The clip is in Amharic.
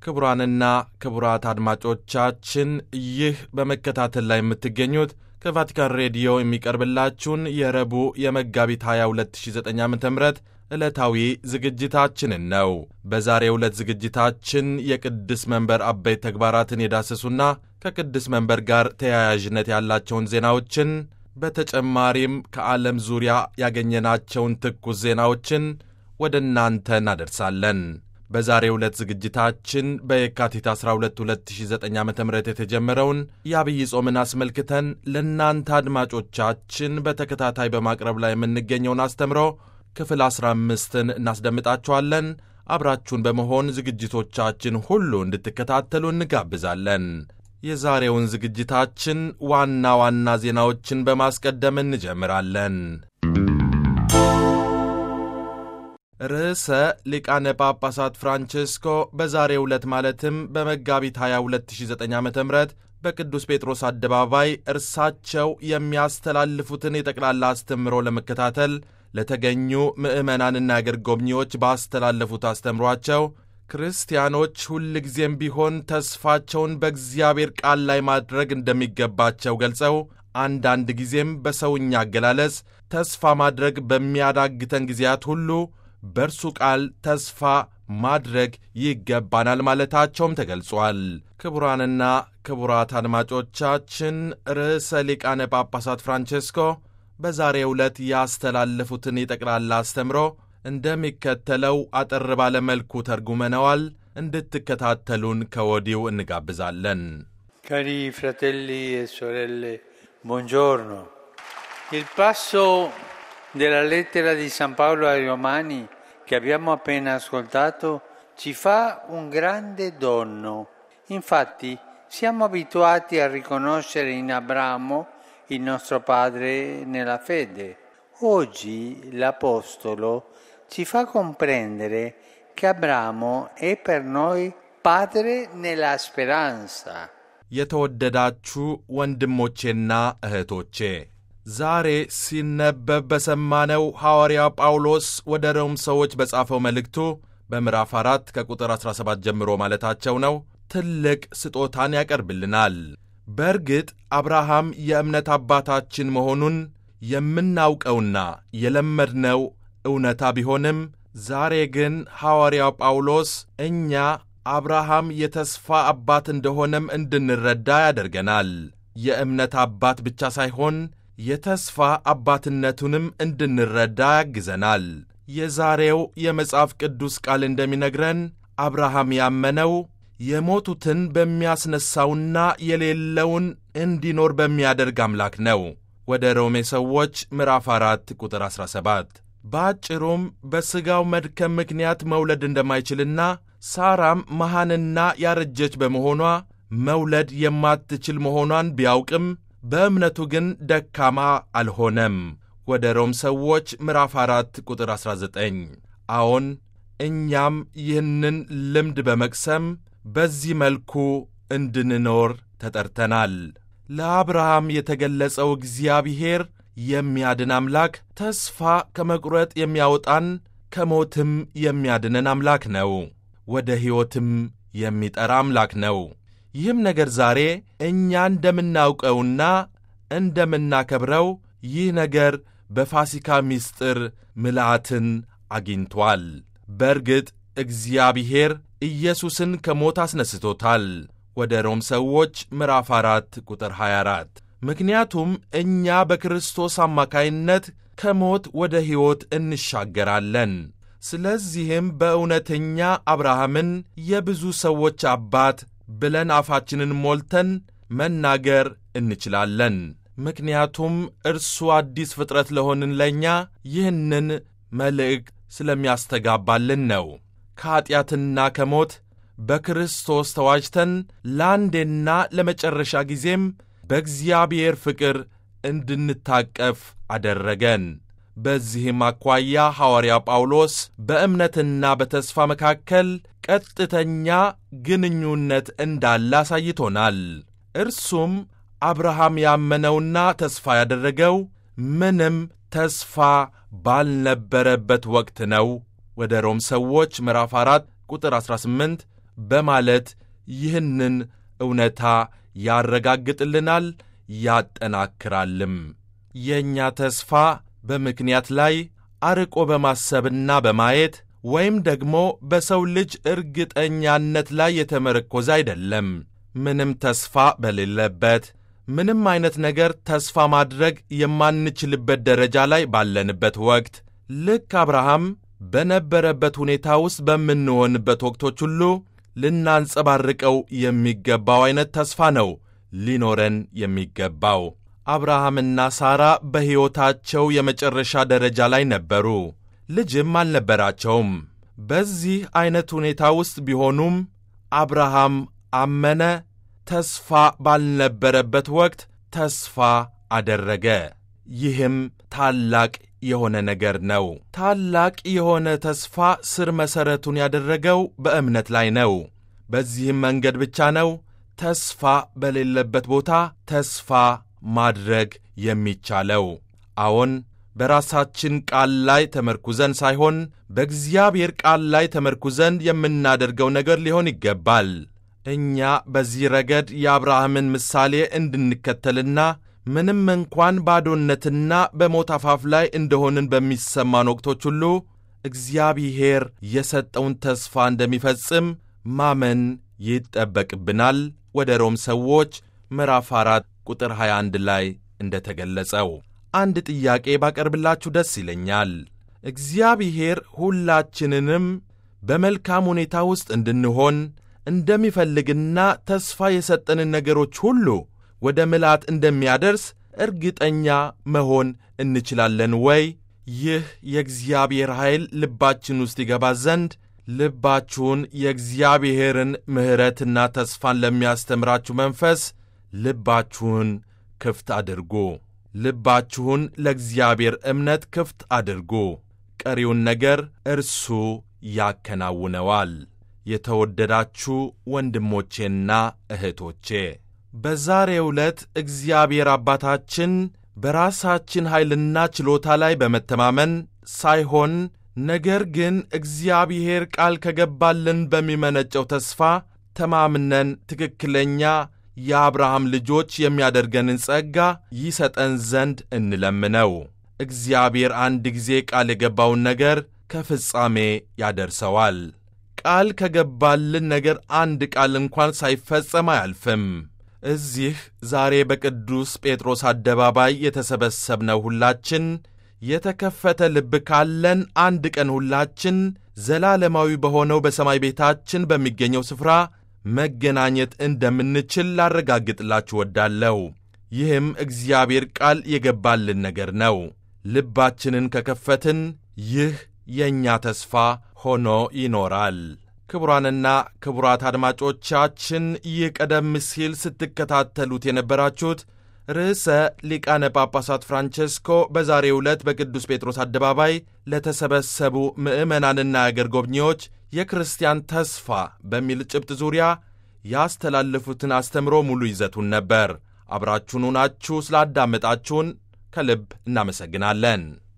ክቡራንና ክቡራት አድማጮቻችን ይህ በመከታተል ላይ የምትገኙት ከቫቲካን ሬዲዮ የሚቀርብላችሁን የረቡዕ የመጋቢት 22 2009 ዓ ም ዕለታዊ ዝግጅታችንን ነው። በዛሬው ዕለት ዝግጅታችን የቅድስ መንበር አበይት ተግባራትን የዳሰሱና ከቅድስ መንበር ጋር ተያያዥነት ያላቸውን ዜናዎችን በተጨማሪም ከዓለም ዙሪያ ያገኘናቸውን ትኩስ ዜናዎችን ወደ እናንተ እናደርሳለን። በዛሬው ዕለት ዝግጅታችን በየካቲት 12 2009 ዓ ም የተጀመረውን የአብይ ጾምን አስመልክተን ለእናንተ አድማጮቻችን በተከታታይ በማቅረብ ላይ የምንገኘውን አስተምሮ ክፍል 15ን እናስደምጣችኋለን። አብራችሁን በመሆን ዝግጅቶቻችን ሁሉ እንድትከታተሉ እንጋብዛለን። የዛሬውን ዝግጅታችን ዋና ዋና ዜናዎችን በማስቀደም እንጀምራለን። ርዕሰ ሊቃነ ጳጳሳት ፍራንቼስኮ በዛሬው ዕለት ማለትም በመጋቢት 22 2009 ዓ ም በቅዱስ ጴጥሮስ አደባባይ እርሳቸው የሚያስተላልፉትን የጠቅላላ አስተምሮ ለመከታተል ለተገኙ ምዕመናንና አገር ጎብኚዎች ባስተላለፉት አስተምሯቸው ክርስቲያኖች ሁልጊዜም ቢሆን ተስፋቸውን በእግዚአብሔር ቃል ላይ ማድረግ እንደሚገባቸው ገልጸው አንዳንድ ጊዜም በሰውኛ አገላለጽ ተስፋ ማድረግ በሚያዳግተን ጊዜያት ሁሉ በእርሱ ቃል ተስፋ ማድረግ ይገባናል ማለታቸውም ተገልጿል። ክቡራንና ክቡራት አድማጮቻችን ርዕሰ ሊቃነ ጳጳሳት ፍራንቼስኮ በዛሬው ዕለት ያስተላለፉትን የጠቅላላ አስተምሮ እንደሚከተለው አጠር ባለ መልኩ ተርጉመነዋል። እንድትከታተሉን ከወዲሁ እንጋብዛለን። ካሪ ፍራቴሊ e sorelle buongiorno il passo della lettera di San Paolo ai Romani che abbiamo appena ascoltato ci fa un grande dono. Infatti siamo abituati a riconoscere in Abramo il nostro padre nella fede. Oggi l'Apostolo ci fa comprendere che Abramo è per noi padre nella speranza. የተወደዳችሁ ወንድሞቼና እህቶቼ ዛሬ ሲነበብ በሰማነው ሐዋርያ ጳውሎስ ወደ ሮም ሰዎች በጻፈው መልእክቱ በምዕራፍ 4 ከቁጥር 17 ጀምሮ ማለታቸው ነው ትልቅ ስጦታን ያቀርብልናል። በእርግጥ አብርሃም የእምነት አባታችን መሆኑን የምናውቀውና የለመድነው እውነታ ቢሆንም ዛሬ ግን ሐዋርያው ጳውሎስ እኛ አብርሃም የተስፋ አባት እንደሆነም እንድንረዳ ያደርገናል። የእምነት አባት ብቻ ሳይሆን የተስፋ አባትነቱንም እንድንረዳ ያግዘናል። የዛሬው የመጽሐፍ ቅዱስ ቃል እንደሚነግረን አብርሃም ያመነው የሞቱትን በሚያስነሣውና የሌለውን እንዲኖር በሚያደርግ አምላክ ነው። ወደ ሮሜ ሰዎች ምዕራፍ 4 ቁጥር 17። በአጭሩም በሥጋው መድከም ምክንያት መውለድ እንደማይችልና ሳራም መሃንና ያረጀች በመሆኗ መውለድ የማትችል መሆኗን ቢያውቅም በእምነቱ ግን ደካማ አልሆነም። ወደ ሮም ሰዎች ምዕራፍ 4 ቁጥር 19። አዎን እኛም ይህንን ልምድ በመቅሰም በዚህ መልኩ እንድንኖር ተጠርተናል። ለአብርሃም የተገለጸው እግዚአብሔር የሚያድን አምላክ፣ ተስፋ ከመቁረጥ የሚያወጣን ከሞትም የሚያድነን አምላክ ነው። ወደ ሕይወትም የሚጠራ አምላክ ነው። ይህም ነገር ዛሬ እኛ እንደምናውቀውና እንደምናከብረው ይህ ነገር በፋሲካ ምስጢር ምልአትን አግኝቷል። በእርግጥ እግዚአብሔር ኢየሱስን ከሞት አስነስቶታል። ወደ ሮም ሰዎች ምዕራፍ 4 ቁጥር 24 ምክንያቱም እኛ በክርስቶስ አማካይነት ከሞት ወደ ሕይወት እንሻገራለን። ስለዚህም በእውነተኛ አብርሃምን የብዙ ሰዎች አባት ብለን አፋችንን ሞልተን መናገር እንችላለን። ምክንያቱም እርሱ አዲስ ፍጥረት ለሆንን ለእኛ ይህንን መልእክት ስለሚያስተጋባልን ነው። ከኀጢአትና ከሞት በክርስቶስ ተዋጅተን ለአንዴና ለመጨረሻ ጊዜም በእግዚአብሔር ፍቅር እንድንታቀፍ አደረገን። በዚህም አኳያ ሐዋርያ ጳውሎስ በእምነትና በተስፋ መካከል ቀጥተኛ ግንኙነት እንዳለ አሳይቶናል። እርሱም አብርሃም ያመነውና ተስፋ ያደረገው ምንም ተስፋ ባልነበረበት ወቅት ነው። ወደ ሮም ሰዎች ምዕራፍ 4 ቁጥር 18 በማለት ይህንን እውነታ ያረጋግጥልናል ያጠናክራልም። የእኛ ተስፋ በምክንያት ላይ አርቆ በማሰብና በማየት ወይም ደግሞ በሰው ልጅ እርግጠኛነት ላይ የተመረኮዘ አይደለም። ምንም ተስፋ በሌለበት ምንም አይነት ነገር ተስፋ ማድረግ የማንችልበት ደረጃ ላይ ባለንበት ወቅት ልክ አብርሃም በነበረበት ሁኔታ ውስጥ በምንሆንበት ወቅቶች ሁሉ ልናንጸባርቀው የሚገባው አይነት ተስፋ ነው ሊኖረን የሚገባው። አብርሃምና ሳራ በሕይወታቸው የመጨረሻ ደረጃ ላይ ነበሩ። ልጅም አልነበራቸውም። በዚህ ዐይነት ሁኔታ ውስጥ ቢሆኑም አብርሃም አመነ። ተስፋ ባልነበረበት ወቅት ተስፋ አደረገ። ይህም ታላቅ የሆነ ነገር ነው። ታላቅ የሆነ ተስፋ ስር መሠረቱን ያደረገው በእምነት ላይ ነው። በዚህም መንገድ ብቻ ነው ተስፋ በሌለበት ቦታ ተስፋ ማድረግ የሚቻለው። አዎን በራሳችን ቃል ላይ ተመርኩዘን ሳይሆን በእግዚአብሔር ቃል ላይ ተመርኩዘን የምናደርገው ነገር ሊሆን ይገባል። እኛ በዚህ ረገድ የአብርሃምን ምሳሌ እንድንከተልና ምንም እንኳን ባዶነትና በሞት አፋፍ ላይ እንደሆንን በሚሰማን ወቅቶች ሁሉ እግዚአብሔር የሰጠውን ተስፋ እንደሚፈጽም ማመን ይጠበቅብናል። ወደ ሮም ሰዎች ምዕራፍ 4 ቁጥር 21 ላይ እንደተገለጸው አንድ ጥያቄ ባቀርብላችሁ ደስ ይለኛል። እግዚአብሔር ሁላችንንም በመልካም ሁኔታ ውስጥ እንድንሆን እንደሚፈልግና ተስፋ የሰጠንን ነገሮች ሁሉ ወደ ምልአት እንደሚያደርስ እርግጠኛ መሆን እንችላለን ወይ? ይህ የእግዚአብሔር ኃይል ልባችን ውስጥ ይገባ ዘንድ ልባችሁን የእግዚአብሔርን ምሕረትና ተስፋን ለሚያስተምራችሁ መንፈስ ልባችሁን ክፍት አድርጉ። ልባችሁን ለእግዚአብሔር እምነት ክፍት አድርጉ። ቀሪውን ነገር እርሱ ያከናውነዋል። የተወደዳችሁ ወንድሞቼና እህቶቼ በዛሬው ዕለት እግዚአብሔር አባታችን በራሳችን ኃይልና ችሎታ ላይ በመተማመን ሳይሆን ነገር ግን እግዚአብሔር ቃል ከገባልን በሚመነጨው ተስፋ ተማምነን ትክክለኛ የአብርሃም ልጆች የሚያደርገንን ጸጋ ይሰጠን ዘንድ እንለምነው። እግዚአብሔር አንድ ጊዜ ቃል የገባውን ነገር ከፍጻሜ ያደርሰዋል። ቃል ከገባልን ነገር አንድ ቃል እንኳን ሳይፈጸም አያልፍም። እዚህ ዛሬ በቅዱስ ጴጥሮስ አደባባይ የተሰበሰብነው ሁላችን የተከፈተ ልብ ካለን አንድ ቀን ሁላችን ዘላለማዊ በሆነው በሰማይ ቤታችን በሚገኘው ስፍራ መገናኘት እንደምንችል ላረጋግጥላችሁ ወዳለሁ። ይህም እግዚአብሔር ቃል የገባልን ነገር ነው። ልባችንን ከከፈትን ይህ የእኛ ተስፋ ሆኖ ይኖራል። ክቡራንና ክቡራት አድማጮቻችን ይህ ቀደም ሲል ስትከታተሉት የነበራችሁት ርዕሰ ሊቃነ ጳጳሳት ፍራንቼስኮ በዛሬው ዕለት በቅዱስ ጴጥሮስ አደባባይ ለተሰበሰቡ ምዕመናንና አገር ጎብኚዎች የክርስቲያን ተስፋ በሚል ጭብጥ ዙሪያ ያስተላለፉትን አስተምሮ ሙሉ ይዘቱን ነበር። አብራችሁን ሆናችሁ ስላዳመጣችሁን ከልብ እናመሰግናለን።